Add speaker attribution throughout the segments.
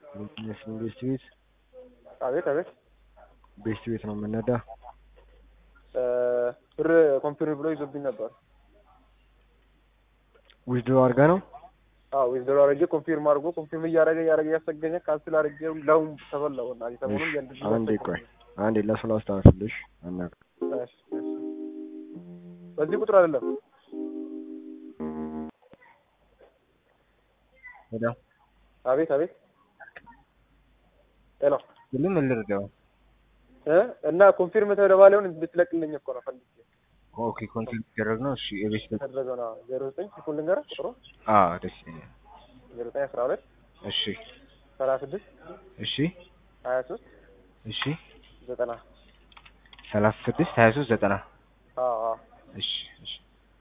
Speaker 1: የሚመስለኝ ቤስት ቤት
Speaker 2: አቤት አቤት
Speaker 1: ቤስት ቤት ነው የምነዳ።
Speaker 2: ብር ኮንፊርም ብሎ ይዞብኝ ነበር።
Speaker 1: ዊዝድሮ አድርጋ ነው
Speaker 2: አዎ ዊዝድሮ አድርጌ ኮንፊርም አድርጎ ኮንፊርም እያደረገ እያደረገ እያሰገኘ ካንስል አድርጌ ለሁም ተበላው እና ሰሞኑን እያንድ
Speaker 1: አንዴ ቆይ አንዴ ለሱ ላስተካክልሽ። አናውቅ
Speaker 2: በዚህ ቁጥር አይደለም
Speaker 1: ሄሎ
Speaker 2: አቤት አቤት ሄሎ
Speaker 1: ሁሉም ምን ልርዳው?
Speaker 2: እ እና ኮንፊርም ተደባለውን እንድትለቅልኝ እኮ ነው ፈልጌ
Speaker 1: ኦኬ ኮንቲኒው ይደረግ ነው። እሺ የቤት ቤት
Speaker 2: ተደረገው ነው ዜሮ ዘጠኝ ሲኩል ልንገርህ ቁጥሩ
Speaker 1: አዎ ደስ ይለኛል።
Speaker 2: ዜሮ ዘጠኝ አስራ ሁለት
Speaker 1: እሺ
Speaker 2: ሰላሳ ስድስት
Speaker 1: እሺ
Speaker 2: ሀያ ሶስት
Speaker 1: እሺ
Speaker 2: ዘጠና
Speaker 1: ሰላሳ ስድስት ሀያ ሶስት ዘጠና
Speaker 2: አዎ አዎ
Speaker 1: እሺ እሺ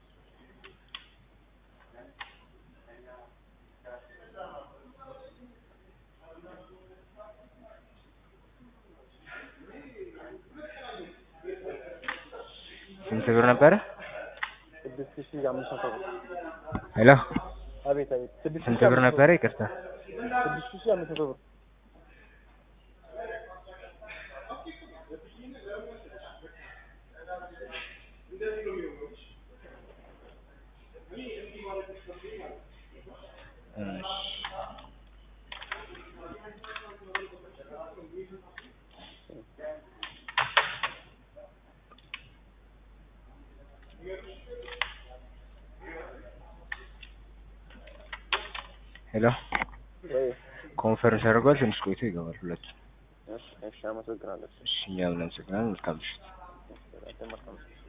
Speaker 1: ስንት ብር ነበረ?
Speaker 2: ስድስት ሺህ አምስት መቶ ብር
Speaker 1: ሄሎ
Speaker 2: አቤት አቤት ስድስት
Speaker 1: ስንት
Speaker 2: ሺህ
Speaker 1: ብር
Speaker 2: አምስት መቶ
Speaker 1: ነበረ? ይቅርታ
Speaker 2: ስድስት ሺህ አምስት መቶ ብር
Speaker 1: እሺ ሄሎ
Speaker 2: ወይ
Speaker 1: ኮንፈረንስ አድርጓል። ትንሽ ቆይቶ ይገባል። ሁለቱ
Speaker 2: እሺ እሺ አመሰግናለሁ
Speaker 1: እሺ እኛም እናመሰግናለን። መልካም ምሽት።
Speaker 2: እሺ መልካም